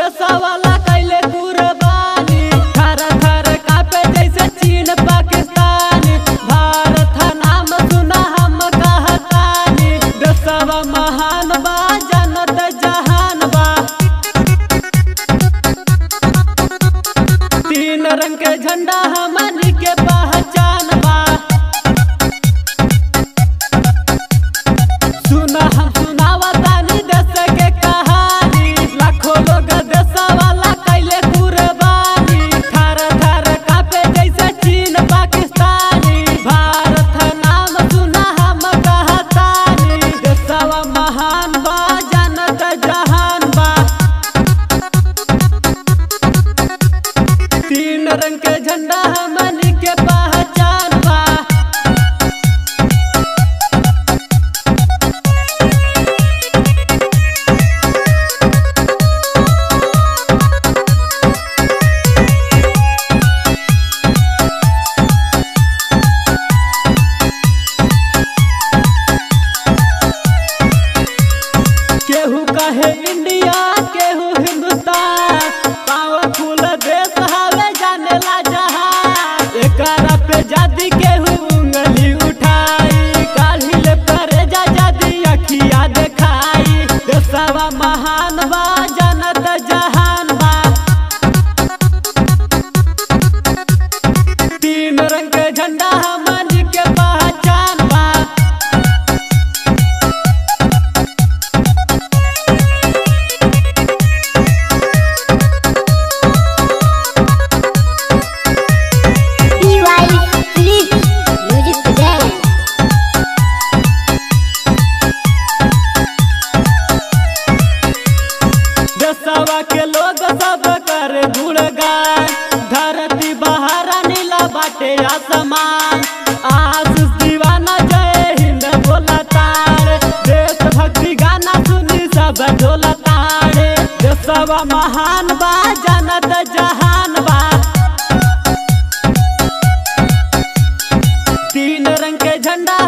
देशवाला कैले कुर्बानी थर थर कापे जैसे चीन पाकिस्तानी भारत नाम सुना हम कहतानी देशवा महान बा जनत जहान बा तीन रंग के झंडा हमनी के पहचान बा सुना हम सुनावा तानी देश के कहानी लाखों लोग देशवाला कैले कुर्बानी थर थर कापे जैसे चीन पाकिस्तानी भारत नाम सुना हम कहतानी देशवा महान बा जनत जहान बा तीन रंग के झंडा हमनी के पहचान बा केहू कहे इंडिया केहू हिंदुस्तान पावरफुल देश हवे जाने ला जहां एकरा पे जादी केहू उंगली उठाई काढ़ी ले परे जा जादी अखिया देखाई देशवा महान बा जनत जहान बा तीन रंग के झंडा हमनी के पहचान बा DY Flip Music Today देशवा के लोग सब कर गुणगान धरती बहारा नीला बाटे आसमान आशीष दीवाना जय हिंद बोला तारे देश भक्ति गाना सुनी सब ढोला तारे देशवा महान बा जनत जहान बा तीन रंग के झंडा